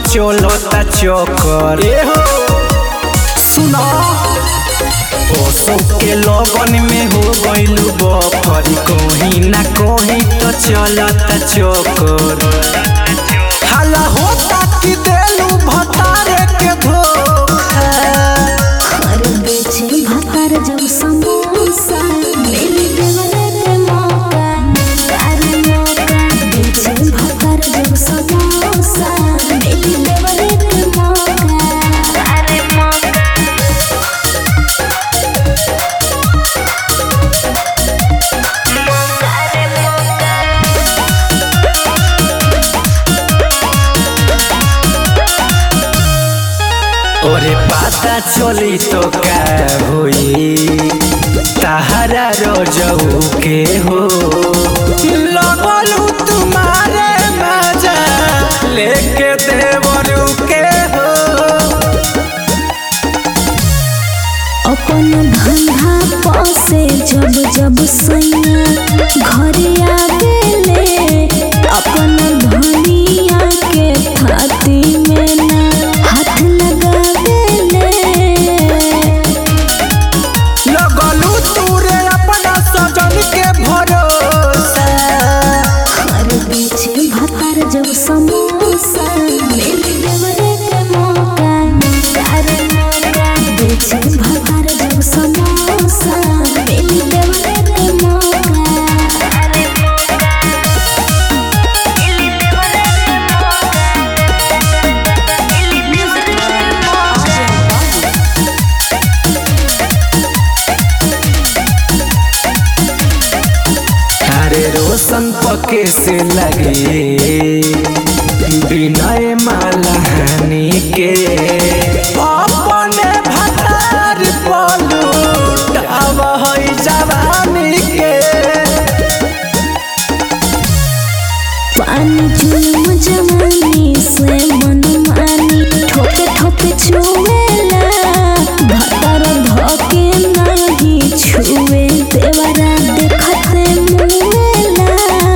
चलता चक्कर ए हो सुना ओसो के लगन में हो गइलू बकर कहीं ना कहीं तो चलता चक्कर हाला होता कि देलू भतारे के धोखा हर बेचे भातार जब समोसा मेरी देवरे के मौका तारे मौका बेचे भातार जब समोसा मेरी देवरे के मौका तारे मौका तारे मौका ओरे पता चली तो का होई तहरा रोजऊ के हो लगलू तुम्हारे मजा लेके देवरू के हो अपन धंधा पासे जब जब सैया घरे आवेले अपन धनिया के थाती में ना हाथ लगावेले लगलू तूरे अपना सजन के भरोसा हर बीचे भातार जब समोसा मेरी देवरे के मौका तारे मौका बेचे भातार जब समोसा मेरी देवरे के मौका तारे मौका मेरी देवरे के मौका अरे रोशन पके से लगे विनय मालहानी के अपने भतार पलूट अब है जवानी के पानी जुलम जवानी से मन मानी ठोके ठोके छुएला भतर धोके नहीं छुए देवरा देखते मुएला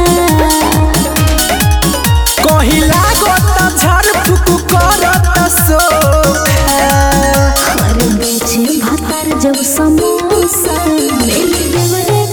कहीं लागत झड़ फुक करत सोखा हर बेचे भतर जब समोसा मेरी देवरे